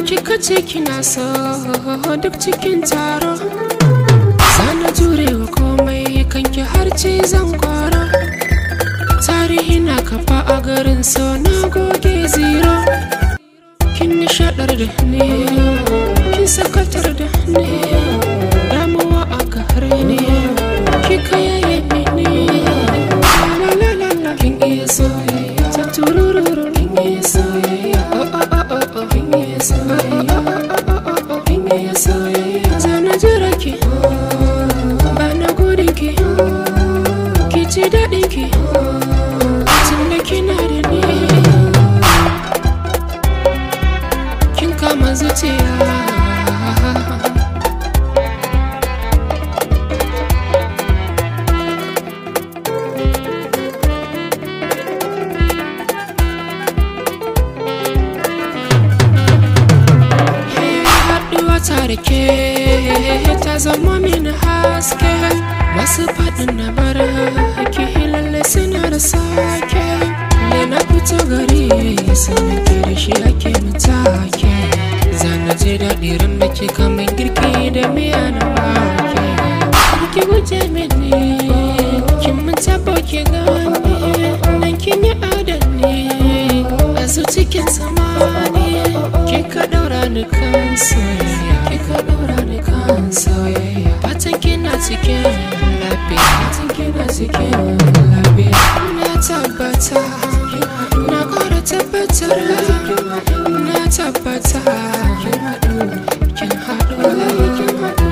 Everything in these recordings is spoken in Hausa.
kika ce kina so duk cikin taro Sana jurewa komai kanki har ce zan kwara Tarihi na kafa a garin so na goge zero Kin nishadar da ne, kin sakatar da ne Damuwa a gare ne, kika yaye ne La la la la kin iya soyayya Ta turururu kin iya soyayya Oh oh oh oh oh kin iya soyayya Oh oh oh oh oh kin iya soyayya Zana jira ki ba na gudun ki Ki ji daɗin ki Tunda kina da ni kin kama zuciya haɗuwa ta da ke ta zama mini haske masu faɗin na bara ki lalle suna da sake ne na fito gari sannan ke da shi ake mutake zana je daɗi ran da ke kaman girki da miya na wake ki guje mini kin mun tabo ki gane nan kin yi adani a su cikin samani kika daura ni kan soyayya kika daura ni kan soyayya fatan kina cikin lafiya fatan kina cikin lafiya na tabbata na kara tabbatar na tabbata kin haɗu kin haɗu kin haɗu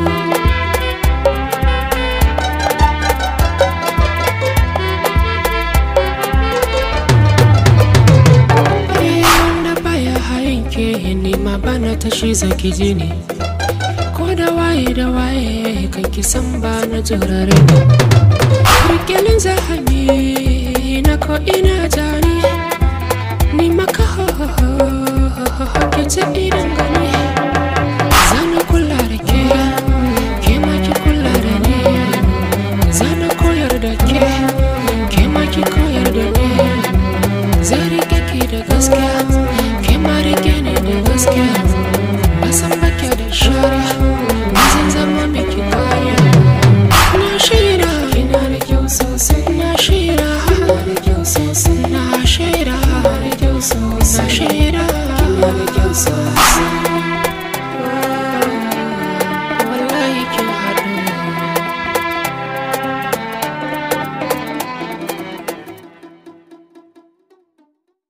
wanda baya hayan ke nema bana tashi zaki ji ne ko da waye da waye kan ki san ba na turare ne rikilin zahami na ko ina jani ni maka ho ho ho ho ho ke ta idan